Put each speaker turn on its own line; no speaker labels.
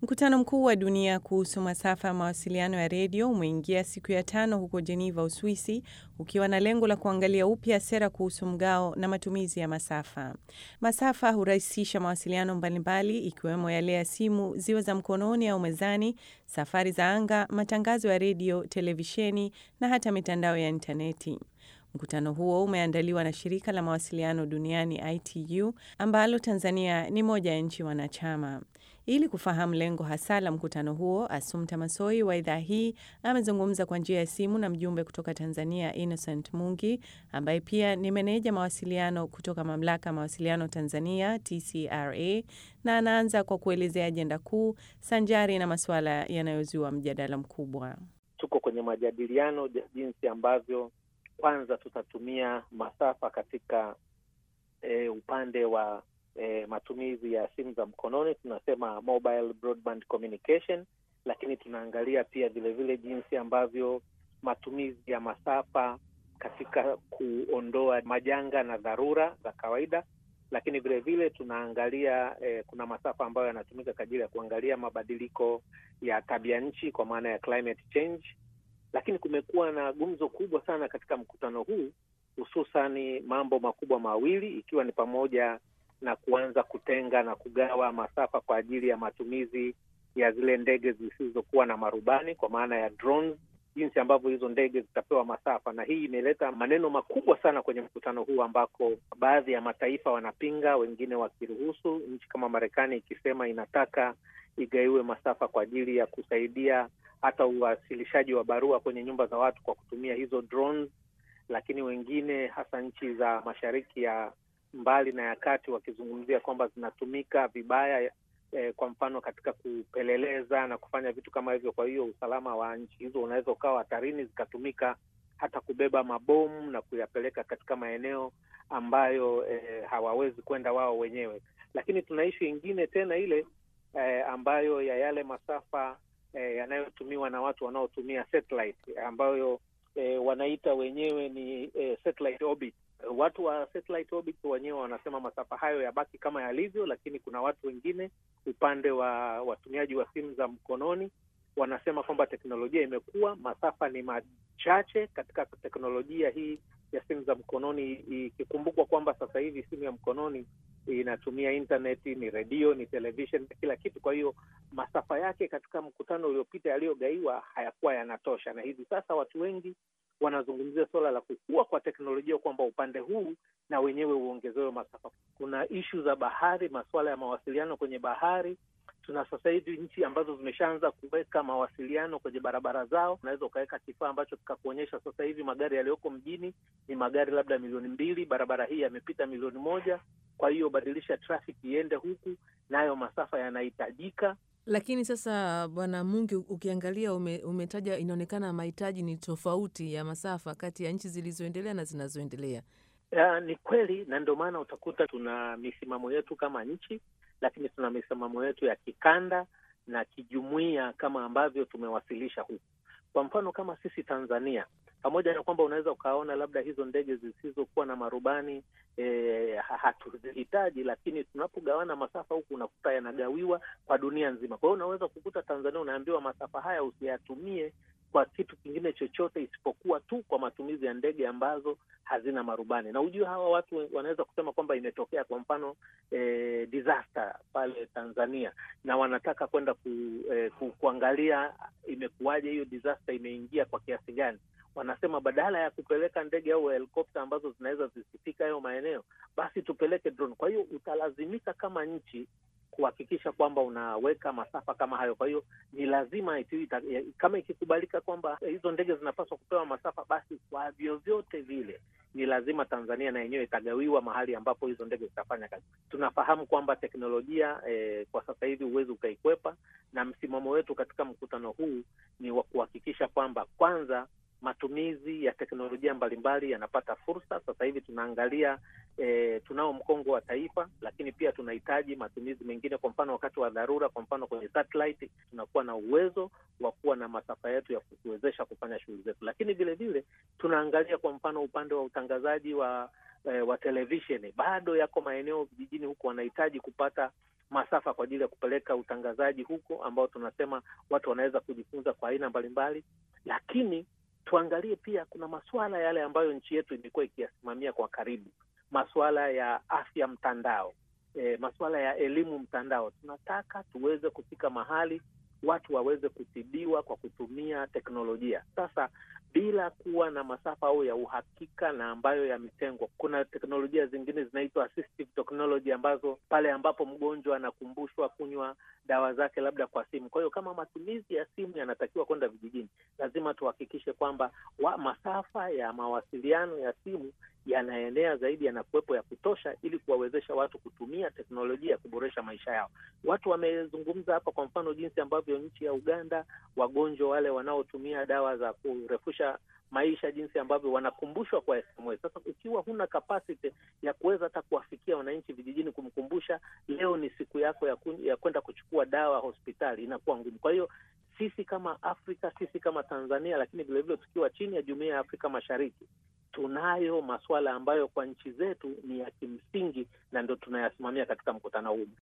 Mkutano mkuu wa dunia kuhusu masafa ya mawasiliano ya redio umeingia siku ya tano huko Geneva, Uswisi, ukiwa na lengo la kuangalia upya sera kuhusu mgao na matumizi ya masafa. Masafa hurahisisha mawasiliano mbalimbali ikiwemo yale ya simu, ziwe za mkononi au mezani, safari za anga, matangazo ya redio, televisheni na hata mitandao ya intaneti. Mkutano huo umeandaliwa na shirika la mawasiliano duniani ITU ambalo Tanzania ni moja ya nchi wanachama. Ili kufahamu lengo hasa la mkutano huo, Asumta Masoi wa idhaa hii amezungumza kwa njia ya simu na mjumbe kutoka Tanzania Innocent Mungi ambaye pia ni meneja mawasiliano kutoka mamlaka ya mawasiliano Tanzania TCRA, na anaanza kwa kuelezea ajenda kuu sanjari na masuala yanayozua mjadala mkubwa.
Tuko kwenye majadiliano jinsi ambavyo kwanza tutatumia masafa katika e, upande wa e, matumizi ya simu za mkononi, tunasema mobile broadband communication, lakini tunaangalia pia vilevile jinsi ambavyo matumizi ya masafa katika kuondoa majanga na dharura za kawaida, lakini vilevile tunaangalia e, kuna masafa ambayo yanatumika kwa ajili ya kuangalia mabadiliko ya tabia nchi kwa maana ya climate change lakini kumekuwa na gumzo kubwa sana katika mkutano huu, hususani mambo makubwa mawili, ikiwa ni pamoja na kuanza kutenga na kugawa masafa kwa ajili ya matumizi ya zile ndege zisizokuwa na marubani kwa maana ya drones, jinsi ambavyo hizo ndege zitapewa masafa. Na hii imeleta maneno makubwa sana kwenye mkutano huu, ambako baadhi ya mataifa wanapinga, wengine wakiruhusu, nchi kama Marekani ikisema inataka igaiwe masafa kwa ajili ya kusaidia hata uwasilishaji wa barua kwenye nyumba za watu kwa kutumia hizo drones, lakini wengine hasa nchi za mashariki ya mbali na ya kati wakizungumzia kwamba zinatumika vibaya eh, kwa mfano katika kupeleleza na kufanya vitu kama hivyo. Kwa hiyo usalama wa nchi hizo unaweza ukawa hatarini, zikatumika hata kubeba mabomu na kuyapeleka katika maeneo ambayo eh, hawawezi kwenda wao wenyewe. Lakini tuna ishu ingine tena ile eh, ambayo ya yale masafa E, yanayotumiwa na watu wanaotumia satellite ambayo e, wanaita wenyewe ni e, satellite orbit. Watu wa satellite orbit wenyewe wanasema masafa hayo yabaki kama yalivyo, lakini kuna watu wengine upande wa watumiaji wa simu za mkononi wanasema kwamba teknolojia imekuwa, masafa ni machache katika teknolojia hii ya simu za mkononi, ikikumbukwa kwamba sasa hivi simu ya mkononi inatumia intaneti, ni redio, ni television, kila kitu. Kwa hiyo masafa yake katika mkutano uliopita yaliyogaiwa hayakuwa yanatosha, na hivi sasa watu wengi wanazungumzia suala la kukua kwa teknolojia, kwamba upande huu na wenyewe uongezewe masafa. Kuna ishu za bahari, masuala ya mawasiliano kwenye bahari. Tuna sasa hivi nchi ambazo zimeshaanza kuweka mawasiliano kwenye barabara zao. Unaweza ukaweka kifaa ambacho kikakuonyesha sasa hivi magari yaliyoko mjini ni magari labda milioni mbili, barabara hii yamepita milioni moja. Kwa hiyo badilisha trafiki iende huku, nayo masafa yanahitajika.
Lakini sasa, Bwana Mungi, ukiangalia ume, umetaja inaonekana mahitaji ni tofauti ya masafa kati ya nchi zilizoendelea na zinazoendelea.
Ya, ni kweli, na ndio maana utakuta tuna misimamo yetu kama nchi, lakini tuna misimamo yetu ya kikanda na kijumuiya kama ambavyo tumewasilisha huku. Kwa mfano kama sisi Tanzania, pamoja na kwamba unaweza ukaona labda hizo ndege zisizokuwa na marubani e, hatuzihitaji, lakini tunapogawana masafa huku unakuta yanagawiwa kwa dunia nzima. Kwa hiyo unaweza kukuta Tanzania unaambiwa masafa haya usiyatumie kwa kitu kingine chochote isipokuwa tu kwa matumizi ya ndege ambazo hazina marubani. Na ujue hawa watu wanaweza kusema kwamba imetokea kwa mfano e, disaster pale Tanzania na wanataka kwenda ku, e, ku, kuangalia imekuwaje hiyo disaster imeingia kwa kiasi gani wanasema badala ya kupeleka ndege au helikopta ambazo zinaweza zisifika hayo maeneo, basi tupeleke drone. Kwa hiyo utalazimika kama nchi kuhakikisha kwamba unaweka masafa kama hayo. Kwa hiyo ni lazima iti, ita, kama ikikubalika kwamba hizo ndege zinapaswa kupewa masafa, basi kwa vyovyote vile ni lazima Tanzania na yenyewe itagawiwa mahali ambapo hizo ndege zitafanya kazi. Tunafahamu kwamba teknolojia eh, kwa sasa hivi huwezi ukaikwepa, na msimamo wetu katika mkutano huu ni wa kuhakikisha kwamba kwanza matumizi ya teknolojia mbalimbali yanapata fursa. Sasa hivi tunaangalia e, tunao mkongo wa taifa, lakini pia tunahitaji matumizi mengine. Kwa mfano wakati wa dharura, kwa mfano kwenye satellite, tunakuwa na uwezo wa kuwa na masafa yetu ya kutuwezesha kufanya shughuli zetu, lakini vile vile tunaangalia kwa mfano upande wa utangazaji wa e, wa televisheni, bado yako maeneo vijijini huku wanahitaji kupata masafa kwa ajili ya kupeleka utangazaji huko, ambao tunasema watu wanaweza kujifunza kwa aina mbalimbali, lakini tuangalie pia kuna masuala yale ambayo nchi yetu imekuwa ikiyasimamia kwa karibu, masuala ya afya mtandao, e, masuala ya elimu mtandao. Tunataka tuweze kufika mahali watu waweze kutibiwa kwa kutumia teknolojia. Sasa bila kuwa na masafa au ya uhakika na ambayo yametengwa, kuna teknolojia zingine zinaitwa assistive technology, ambazo pale ambapo mgonjwa anakumbushwa kunywa dawa zake labda kwa simu. Kwa hiyo kama matumizi ya simu yanatakiwa kwenda vijijini, lazima tuhakikishe kwamba wa masafa ya mawasiliano ya simu yanaenea zaidi, yanakuwepo ya kutosha, ili kuwawezesha watu kutumia teknolojia kuboresha maisha yao. Watu wamezungumza hapa, kwa mfano, jinsi ambavyo nchi ya Uganda wagonjwa wale wanaotumia dawa za kurefusha maisha, jinsi ambavyo wanakumbushwa kwa SMS. Sasa ukiwa huna capacity ya kuweza hata kuwafikia wananchi vijijini, kumkumbusha leo ni siku yako ya, ku, ya kwenda kuchukua dawa hospitali, inakuwa ngumu. Kwa hiyo sisi kama Afrika, sisi kama Tanzania, lakini vilevile tukiwa chini ya Jumuiya ya Afrika Mashariki tunayo masuala ambayo kwa nchi zetu ni ya kimsingi na ndo tunayasimamia katika mkutano huu.